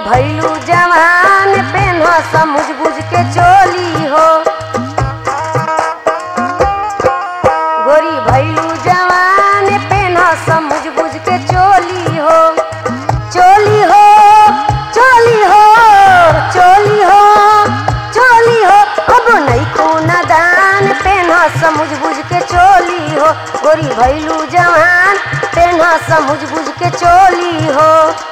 भैलू जवान पेन समझ बुझ के चोली हो गोरी भैलू जवान पेन समझ बुझ के चोली हो चोली हो चोली हो चोली हो चोली हो अब नहीं खूना दान पेन समझ बुझ के चोली हो गोरी भैलू जवान पेन समझ बुझ के चोली हो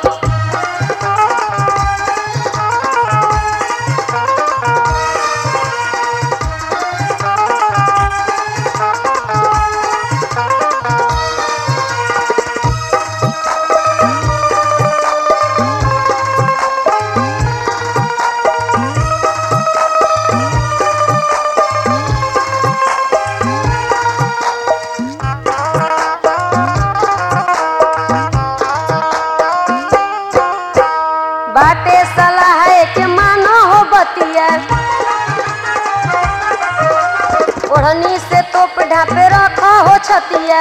बाटे सलाह के मानो हो बतिया ओढ़नी से तोप ढापे रखो हो छतिया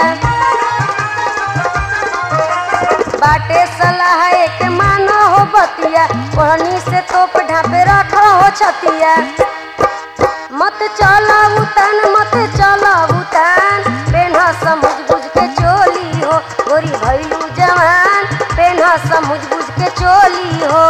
बाटे सलाह के मानो हो बतिया ओढ़नी से तोप ढापे रखो हो छतिया मत चला उतान मत चला उतान पेन्हा समझ बुझ के चोली हो गोरी भैलू जवान पेन्हा समझ बुझ के चोली हो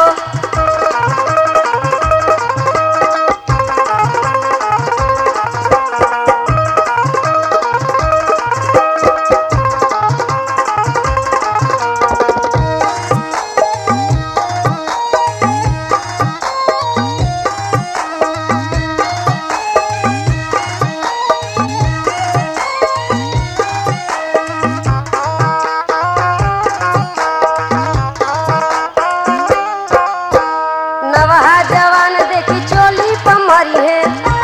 नवहा जवान देखी चोली पमरी है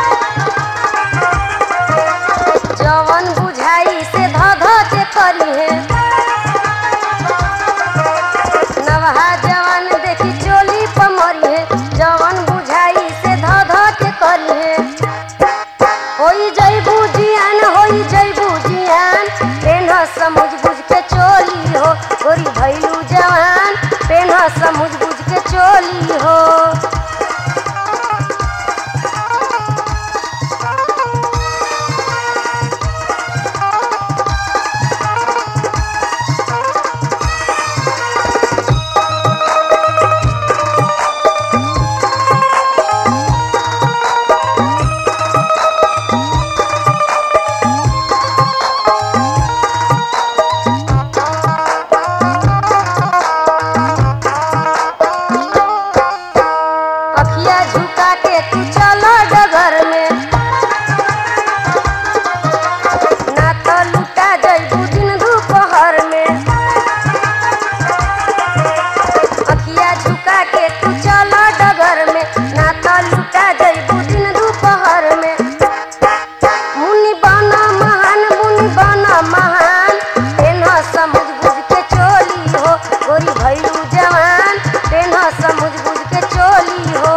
जवन बुझाई से ध ध के करी है नवहा जवान देखी चोली पमरी है जवन बुझाई से ध ध के करी है होई जैबू जियान होई जैबू जियान पेन्ह समझ बुझ के चोली हो गोरी भैलू जवान पेन्ह समझ बुझ के चोली हो अखिया झुका के तू चलो डगर में ना तो लुटा जइबू दिन दोपहर में अखिया झुका के तू चलो डगर में ना तो लुटा जइबू दिन दोपहर में मुनि बना महान मुनि बना महान तेना समझ बुझ के चोली हो गोरी भैलू जवान तेना समझ बुझ के चोली हो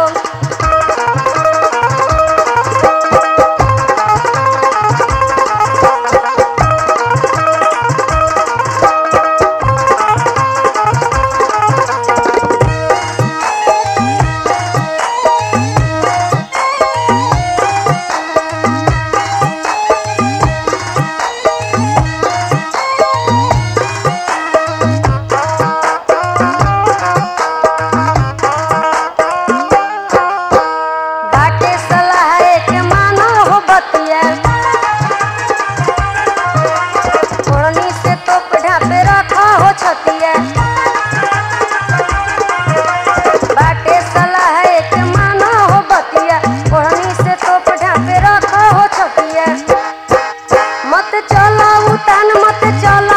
बाटे सलाह के मानो हो बतिया ओढ़नी से तोप ढापे रखो हो छतिया बाटे सलाह के मानो हो बतिया ओढ़नी से तोप ढापे रखो हो छतिया मत चला उतान मत चला